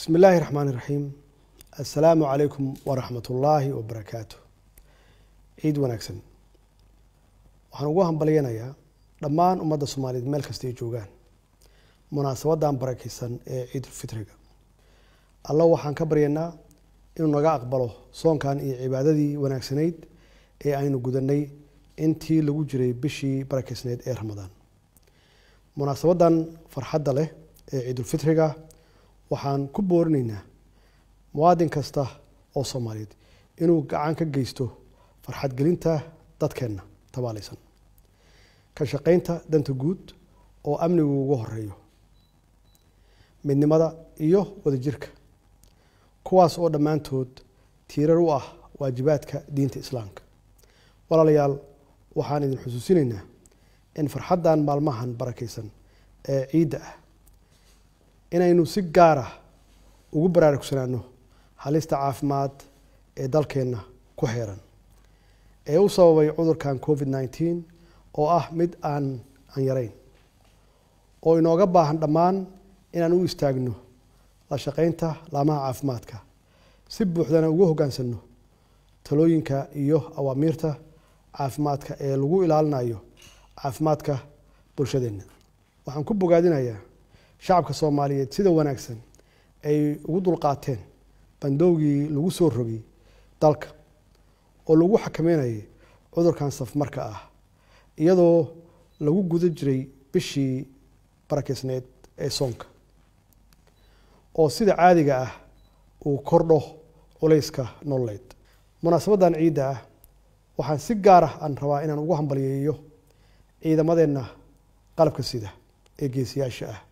bismi illaahi raxmaan iraxiim assalaamu calaykum waraxmat ullaahi wabarakaatu ciid wanaagsan waxaan ugu hambalyanayaa dhammaan ummadda soomaaliyeed meel kasta ay joogaan munaasabadan barakeysan ee ciidulfitriga alla waxaan ka baryaynaa inuu naga aqbalo soonkan iyo cibaadadii wanaagsanayd ee aynu gudanay intii lagu jiray bishii barakeysnayd ee ramadaan munaasabadan farxadda leh ee ciidulfitriga waxaan ku boorinaynaa muwaadin kasta oo soomaaliyeed inuu gacan ka geysto farxadgelinta dadkeenna tabaalaysan ka shaqeynta danta guud oo amnigu ugu horeeyo midnimada iyo wadajirka kuwaas oo dhammaantood tiirar u ah waajibaadka diinta islaamka walaalayaal waxaan idin xusuusinaynaa in farxaddan maalmahan barakeysan ee ciidda ah inaynu si gaara ugu baraarugsanaano halista caafimaad ee dalkeenna ku xeeran ee u sababay cudurkan covid nneteen oo ah mid aan aan yarayn oo inooga baahan dhammaan inaan u istaagno la shaqeynta laamaha caafimaadka si buuxdana ugu hoggaansanno talooyinka iyo awaamiirta caafimaadka ee lagu ilaalinayo caafimaadka bulshadeenna waxaan ku bogaadinayaa shacabka soomaaliyeed sida wanaagsan ay ugu dulqaateen bandowgii lagu soo rogay dalka oo lagu xakameynayay cudurkan safmarka ah iyadoo lagu guda jiray bishii barakeysneed ee soonka oo sida caadiga ah uu kordho culayska nololeed munaasabadan ciidda ah waxaan si gaar ah aan rabaa inaan ugu hambalyeeyo ciidamadeenna qalabka sida ee geesiyaasha ah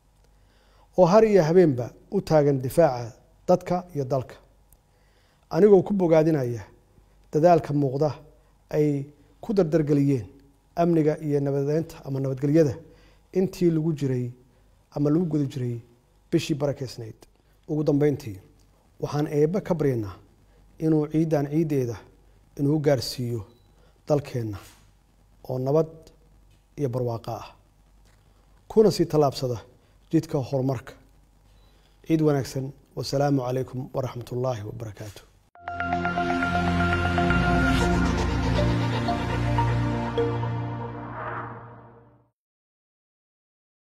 oo har iyo habeenba u taagan difaaca dadka iyo dalka anigoo ku bogaadinaya dadaalka muuqda ay ku dardargeliyeen amniga iyo nabadeynta ama nabadgelyada intii lagu jiray ama lagu guda jiray bishii barakeysnayd ugu dambeyntii waxaan eebbe ka baryaynaa inuu ciiddan ciiddeeda inuu gaarsiiyo dalkeenna oo nabad iyo barwaaqo ah kuna sii tallaabsada jidka horumarka ciid wanaagsan wasalaamu calaykum waraxmat ullaahi wabarakaatu